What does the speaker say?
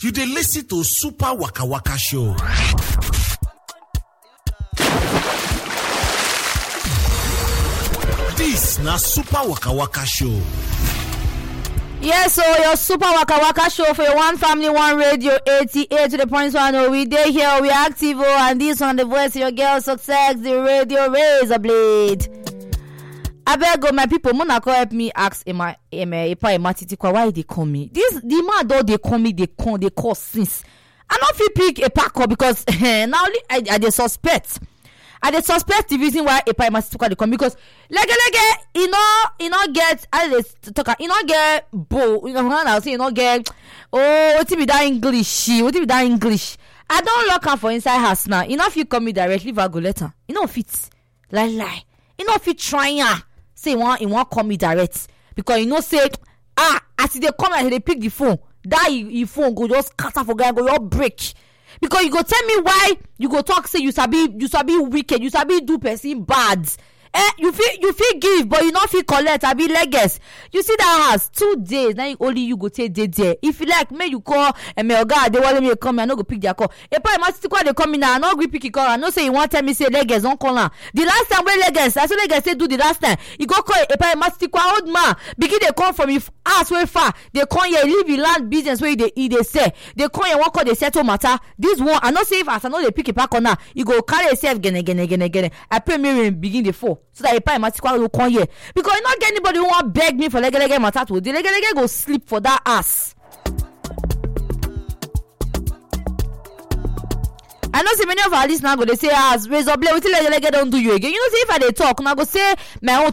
you dey listen to super waka waka show. dis na super waka waka show. yes so your super waka waka show for your one family one radio 88 to the point one oh we dey here we active oh and this one the voice of your girl success the radio razor blade abeg o my pipo muna come help me ask emma emma epa emma titikwa why e dey call me this the man don dey call me dey come dey call since i no fit pick epa call because na only i i dey suspect i dey suspect the reason why epa emma titikwa dey come because legelege e no e no get i dey talk am e no get bow you know how say e no get oh wetin be that english wetin be that english i don lock am for inside house now e no fit call me directly if i go let am e no fit lie lie e no fit try am say e wan e wan call me direct because e know say ah as e dey come out e dey pick the phone that e e phone go just scatter for ground go just break because you go tell me why you go talk say you sabi you sabi wicked you sabi do person bad eh you fit you fit give but you no fit collect abi leges you see that house two days na only you go take dey there if you like make you call eme oga adewale make come me i no go pick their call epa ema titikwa dey come me now i no gree pick e call i know say e wan tell me say leges don call am the last time wey leges na so leges take do the last time e go call epa ema titikwa old man begin dey come from e house wey far dey come here leave e land business wey e dey e dey sell dey come here wan call dey settle matter this one i know say if as i no dey pick epa call now e go carry himself gene gene gene gene i pray make rain begin dey fall so that epa ema titikwa go come here because e no get anybody wey wan beg me for legelege matter to the legelege go sleep for that house. i know say many of our lis ten ers go dey say ah razor blade wetin legelege don do you again you know say if i dey talk una go say my own